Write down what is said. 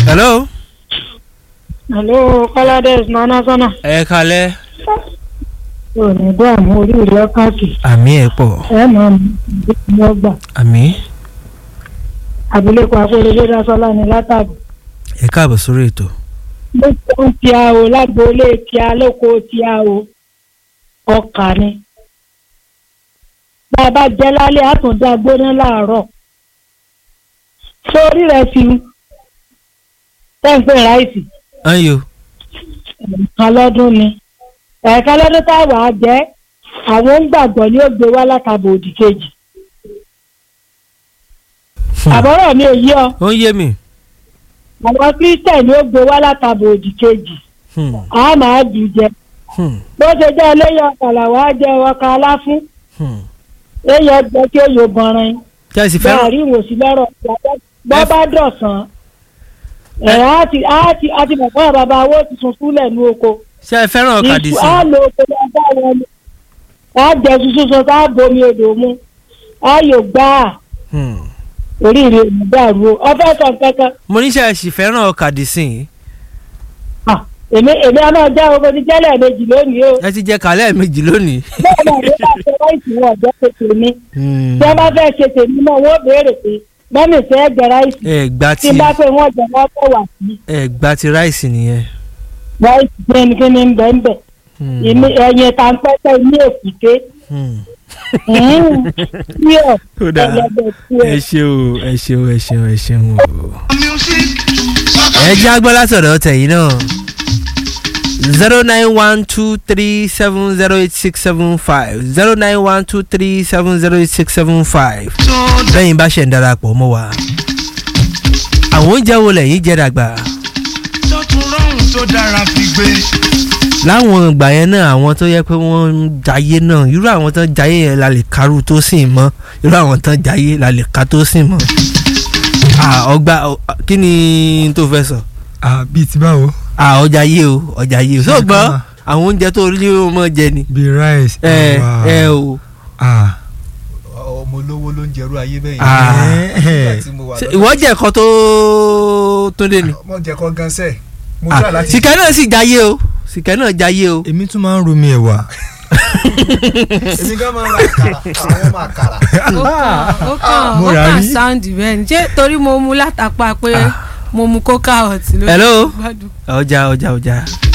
hello. Hello, Kọ́ládé Nana Sọ́nà. ẹ kalẹ́. Ò ní dààmú orí ìlú káàkiri. àmì ẹ̀ pọ̀ Ẹ mọ̀ ní ọgbà. àmì Abilékọ Akérèdé Dásọ́lá ni látàbí. ẹ káàbọ̀ sórí ètò. Ló tó ń ti a o lágboolé ti a lóko ti a o. Ọkà ni. Bá a bá jẹ́ lálẹ́, á tún dá gbóná láàárọ̀. Sórí rẹ̀ fi tẹ́ǹpẹ́ ráìsì. ayo ẹ̀ẹ̀kan lọ́dún ni ẹ̀ẹ̀kan lọ́dún tá a wà á jẹ́ àwọn ń gbàgbọ́ ní ó gbé wá látàbọ̀ òdì kejì àbọ̀rọ̀ mi ò yí ọ ó ń yé mi. àwọn kírísítẹ̀nì ó gbé wá látàbọ̀ òdì kejì Hmm, a máa jù jẹ hmm, bó ṣe jẹ́ eléyìí ọkà làwọn á jẹ ọkà aláfún hmm. èyí ọgbẹ́ tí ó yọ bọ̀rin kí ẹ sì bẹ́ẹ̀ fẹ́ràn rí ìwòsí lọ́rọ̀ bọ́ bá dọ̀sán ẹ̀ á ti á ti á ti mọ̀ fún bàbá owó tuntun kúlẹ̀ ní oko. ṣé ẹ fẹ́ràn ọ̀kadì sí. á lo oko lọ bá wọn ni á jẹ tuntun sọ tá a bomi odò mu á yóò gbá a Hmm. oríire ìmúdàrú o ọfẹ sọ kankan mo ní ṣe ẹ sì fẹ́ràn ọ̀kadì sí. Ah, èmi èmi a máa já oko ní jẹ́lẹ̀ méjì lónìí o ẹ ti jẹ kàlẹ́ méjì lónìí. bẹ́ẹ̀ náà ló bá ṣe ráìsì wọn ọ̀jọ́ ṣe tèmi Hmm. tí wọ́n bá fẹ́ ṣe tèmi náà wọ́n béèrè pé mọ́mì fẹ́ jẹ ráìsì ẹ gba tí ti n bá pé wọ́n jẹ wọ́n fẹ́ wà sí ẹ gba ti ráìsì nìyẹn. ráìsì kíni ń bẹ́ẹ̀ bẹ́ẹ̀ Hmm. èmi ẹ̀yìn tá n pẹ́pẹ́ ní èkúté Hmm. tí ọ̀ ó dáa ẹlẹ́gbẹ̀ẹ́ tí ọ̀. ẹ ṣeun ẹ ṣeun ẹ ṣeun ẹ ṣeun o. ẹ jẹ́ agbọ́ látọ̀dọ̀ tẹ̀yìn náà zero nine one two three seven zero eight six seven five zero nine one two three seven zero eight six seven five bẹ́yìn bá ṣe ń darapọ̀ mọ́ wa. àwọn oúnjẹ wo lẹ́yìn jẹ́ dàgbà tó tún rọrùn tó dára fi gbé. láwọn ìgbà yẹn náà àwọn tó yẹ pé wọ́n ń jayé náà irú àwọn tó ń jayé yẹn la lè karú tó sì mọ́ irú àwọn tó ń jayé la lè ka tó sì mọ́. Ah, ọgbà ọ- kí ni tó fẹ́ sọ. ah bíi ti báwo Ah, ọjà yé o ọjà yé o Ṣé so gbọ́ nǹkan àwọn oúnjẹ tó rí o mọ̀ jẹ ni. bíi rice ẹ ẹ̀wà. ẹ o ah ọmọ olówó ló ń jẹrú ayé bẹ́ẹ̀ Ah. nígbà tí mo wà Ṣé ìwọ jẹ ẹ̀kọ́ tó tó dé ni. mo jẹ kọ́ gan sẹ́ẹ̀ mo Ah, try láti sìkẹ́ náà sì jayé o sìkẹ́ náà jayé o. èmi tún máa ń romi ẹ̀wà èmi gan máa ń ra àkàrà àwọn ọmọ àkàrà ó kàn ó kàn mo ó rà kàn rí. sáǹdì bẹ́ẹ̀ ni ṣé torí mo mu látàpá pé mo mu coca hot ló Hello? gbádùn. ọjà ọjà ọjà